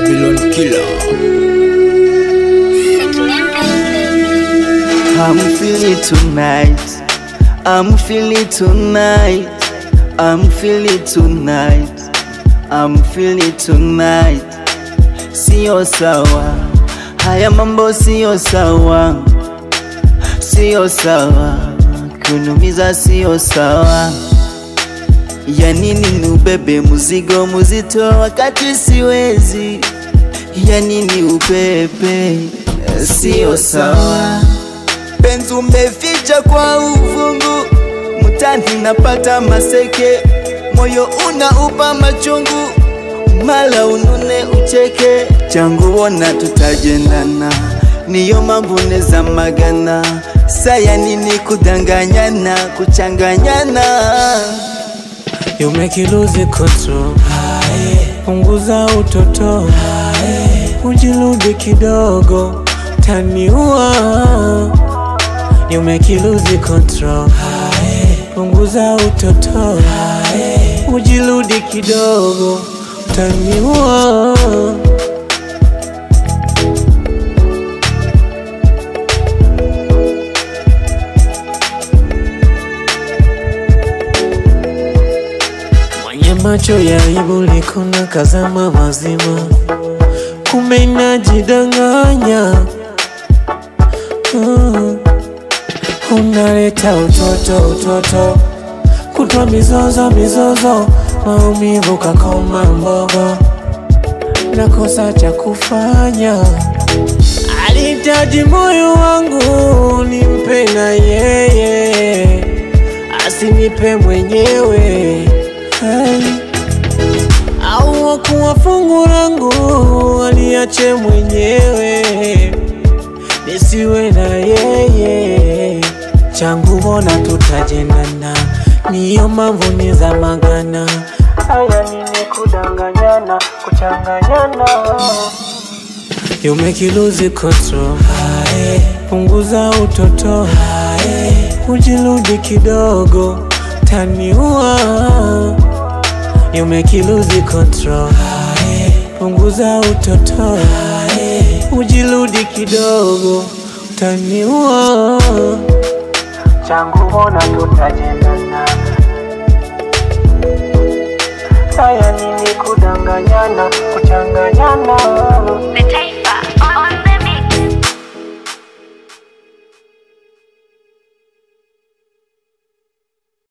Babylon killer. I'm feeling tonight. I'm feeling tonight. I'm feeling tonight. I'm feeling tonight. Sio sawa, haya mambo sio sawa, sio sawa, kunumiza sio sawa. Ya nini nubebe mzigo mzito wakati siwezi? Ya nini ubebe? Sio sawa. Penzi umeficha kwa uvungu, mtani napata maseke, moyo unaupa machungu, mala unune ucheke, changu wona tutajendana, niyo mambune za magana, saya nini kudanganyana, kuchanganyana You make you lose control. Punguza utoto, ujirudi kidogo, taniua. You make you lose control. Punguza utoto, ujirudi kidogo, taniua. Mwenye macho ya aibu likona kazama mazima, kumbe inajidanganya. Mm. Unaleta utoto utoto, kutwa mizozo mizozo, maumivu kakoma mbogo, nakosa cha kufanya. Alihitaji moyo wangu nimpe na yeye, asinipe mwenyewe hey. Au wakuwa fungu langu aliache mwenyewe, nisiwe na yeye. Changu bona tutajendana, niyo mambo ni za magana. Haya nini kudanganyana, kuchanganyana You make you lose control. Punguza utoto, ujirudi kidogo, taniua. You make you lose control. Punguza utoto, ujirudi kidogo, taniua. Changu bona tutajendana, haya nini kudanganyana, kuchanganyana The